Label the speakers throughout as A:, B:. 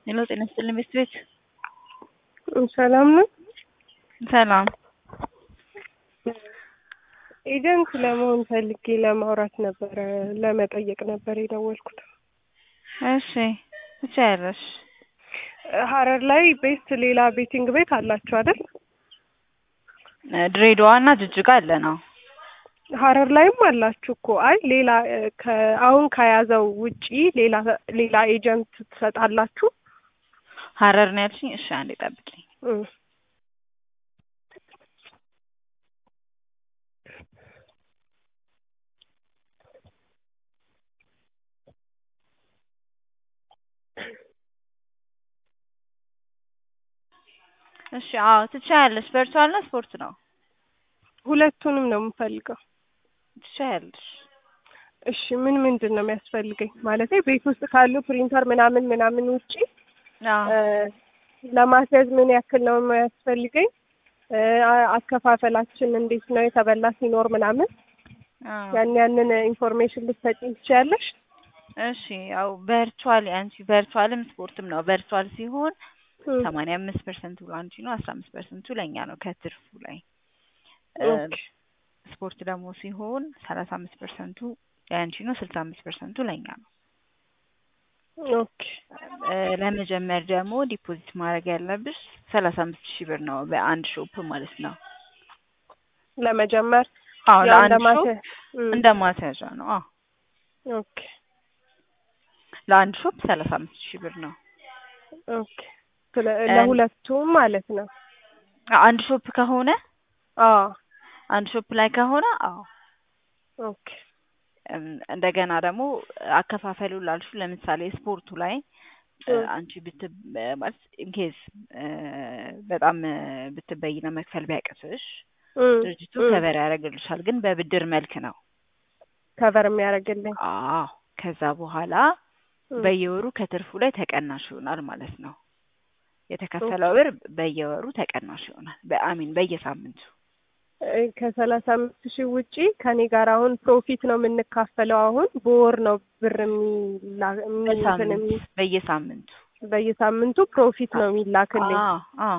A: ሄሎ ጤና ይስጥልኝ ቤት ቤት
B: ሰላም ነው።
A: ሰላም
B: ኤጀንት ለመሆን ፈልጌ ለማውራት ነበረ ለመጠየቅ ነበር የደወልኩት።
A: እሺ ትችያለሽ።
B: ሀረር ላይ ቤት ሌላ ቤቲንግ ቤት አላችሁ አይደል?
A: ድሬዳዋ እና ጅጅጋ አለ ነው።
B: ሀረር ላይም አላችሁ እኮ። አይ ሌላ ከ- አሁን ከያዘው ውጪ ሌላ ሌላ ኤጀንት ትሰጣላችሁ?
A: ሀረር ነው ያልሽኝ? እሺ አንዴ ጠብቂኝ።
B: እም።
A: እሺ አዎ ትችያለሽ። ቨርቹዋል ነው ስፖርት ነው?
B: ሁለቱንም ነው የምፈልገው።
A: ትችያለሽ።
B: እሺ ምን ምንድን ነው የሚያስፈልገኝ? ማለቴ ቤት ውስጥ ካሉ ፕሪንተር ምናምን ምናምን ውጪ
A: አዎ
B: እ ለማስያዝ ምን ያክል ነው የሚያስፈልገኝ? እ አ- አከፋፈላችን እንዴት ነው የተበላ ሲኖር ምናምን
A: አዎ።
B: ያን ያንን ኢንፎርሜሽን ልትሰጪኝ ትችያለሽ?
A: እሺ ያው ቨርቹዋል አንቺ ቨርቹዋልም ስፖርትም ነው። ቨርቹዋል ሲሆን
B: እም።
A: ሰማንያ አምስት ፐርሰንቱ ለአንቺ ነው፣ አስራ አምስት ፐርሰንቱ ለእኛ ነው ከትርፉ ላይ። እ
B: ኦኬ
A: ስፖርት ደግሞ ሲሆን ሰላሳ አምስት ፐርሰንቱ የአንቺ ነው፣ ስልሳ አምስት ፐርሰንቱ ለእኛ ነው።
B: ኦኬ
A: እ ለመጀመር ደግሞ ዲፖዚት ማድረግ ያለብሽ ሰላሳ አምስት ሺህ ብር ነው በአንድ ሾፕ ማለት ነው።
B: ለመጀመር
A: አዎ
B: ያው
A: ለአንድ ሾፕ
B: እንደማስያ እም።
A: እንደ ማስያዣ ነው። አዎ
B: ኦኬ
A: ለአንድ ሾፕ ሰላሳ አምስት ሺህ ብር ነው።
B: ኦኬ ስለ ለሁለቱም ማለት ነው።
A: አ- አንድ ሾፕ ከሆነ
B: አዎ
A: አንድ ሾፕ ላይ ከሆነ አዎ
B: ኦኬ
A: እም፣ እንደገና ደግሞ አከፋፈሉ ላልሹ ለምሳሌ ስፖርቱ ላይ እ፣
B: እም።
A: አንቺ ብት ማለት ኢንኬዝ በጣም እ፣ ብትበይነ መክፈል ቢያቅትሽ
B: እም።
A: ድርጅቱ
B: እም።
A: ከበር ያደርግልሻል፣ ግን በብድር መልክ ነው።
B: ከቨር የሚያደርግልኝ
A: አዎ ከዛ በኋላ
B: እም።
A: በየወሩ ከትርፉ ላይ ተቀናሽ ይሆናል ማለት ነው። የተከፈለው ብር በየወሩ ተቀናሽ ይሆናል። በአሚን በየሳምንቱ
B: እ፣ ከሰላሳ አምስት ሺህ ውጪ ከኔ ጋር አሁን ፕሮፊት ነው የምንካፈለው። አሁን በወር ነው ብር የሚላ የሚ- እንትን የሚ-
A: በሳምንት በየሳምንቱ
B: በየሳምንቱ ፕሮፊት ነው የሚላክልኝ።
A: አዎ አዎ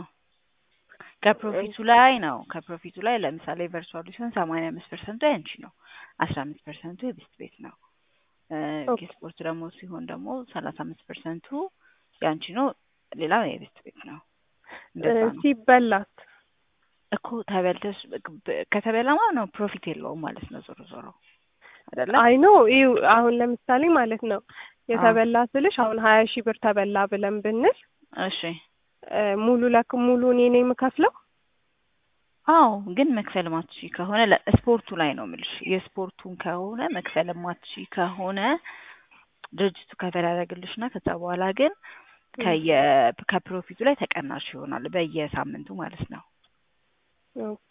A: ከፕሮፊቱ ላይ ነው። ከፕሮፊቱ ላይ ለምሳሌ ቨርቹዋል ሲሆን ሰማንያ አምስት ፐርሰንቱ ያንቺ ነው፣ አስራ አምስት ፐርሰንቱ የቤስት ቤት ነው። እ፣
B: ኦኬ።
A: የስፖርት ደግሞ ሲሆን ደግሞ ሰላሳ አምስት ፐርሰንቱ ያንቺ ነው፣ ሌላው የቤስት ቤት ነው። እንደዛ
B: እ፣
A: ነው
B: ሲበላት
A: እኮ ተበልተሽ ብ- ከተበላማ ነው ፕሮፊት የለውም ማለት ነው። ዞሮ ዞሮ አይደለ?
B: አይ ኖ ይኸው አሁን ለምሳሌ ማለት ነው የተበላ ስልሽ አሁን ሀያ ሺህ ብር ተበላ ብለን ብንል
A: እሺ
B: እ፣ ሙሉ ለክ ሙሉ እኔ ነኝ የምከፍለው።
A: አዎ ግን መክፈል ማትሺ ከሆነ ለ- ስፖርቱ ላይ ነው የምልሽ። የስፖርቱን ከሆነ መክፈል ማትሺ ከሆነ ድርጅቱ ከፈል ያደርግልሽና ከዛ በኋላ ግን ከየ ከፕሮፊቱ ላይ ተቀናሽ ይሆናል በየሳምንቱ ማለት ነው።
B: ኦኬ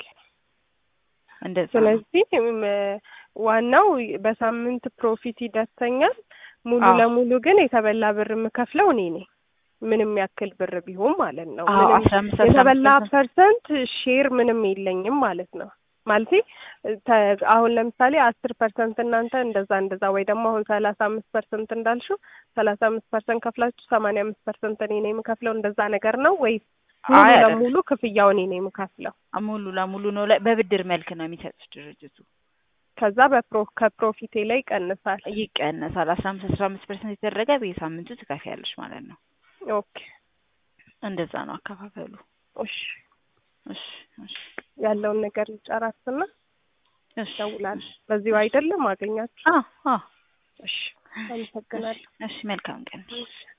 A: እንደዛ ነው።
B: ስለዚህ እም፣ ዋናው በሳምንት ፕሮፊት ይደርሰኛል። ሙሉ
A: አዎ።
B: ለሙሉ ግን የተበላ ብር የምከፍለው እኔ ነኝ። ምንም ያክል ብር ቢሆን ማለት ነው።
A: አዎ
B: ምንም
A: አስራ አምስት አስራ
B: የተበላ
A: አምስት ፐርሰንት
B: ፐርሰንት ሼር ምንም የለኝም ማለት ነው። ማለቴ ተ- አሁን ለምሳሌ አስር ፐርሰንት እናንተ እንደዛ እንደዛ ወይ ደግሞ አሁን ሰላሳ አምስት ፐርሰንት እንዳልሽው ሰላሳ አምስት ፐርሰንት ከፍላችሁ ሰማንያ አምስት ፐርሰንት እኔ ነኝ የምከፍለው እንደዛ ነገር ነው ወይስ ሙሉ
A: አይ አይደለም።
B: ለሙሉ ክፍያው እኔ ነኝ የምከፍለው?
A: ሙሉ ለሙሉ ነው ላይ በብድር መልክ ነው የሚሰጥሽ ድርጅቱ።
B: ከዛ በፕሮ ከፕሮፊቴ ላይ ይቀንሳል።
A: ይቀነሳል። አስራ አምስት አስራ አምስት ፐርሰንት የተደረገ በየሳምንቱ ትከፍያለሽ ማለት ነው።
B: ኦኬ
A: እንደዛ ነው አከፋፈሉ።
B: እሺ
A: እሺ እሺ
B: ያለውን ነገር ልጨራርስና
A: እሺ
B: እደውላለሁ። በዚሁ አይደለም አገኛችሁ?
A: አዎ አዎ
B: እሺ አመሰግናለሁ።
A: እሺ መልካም ቀን።
B: እሺ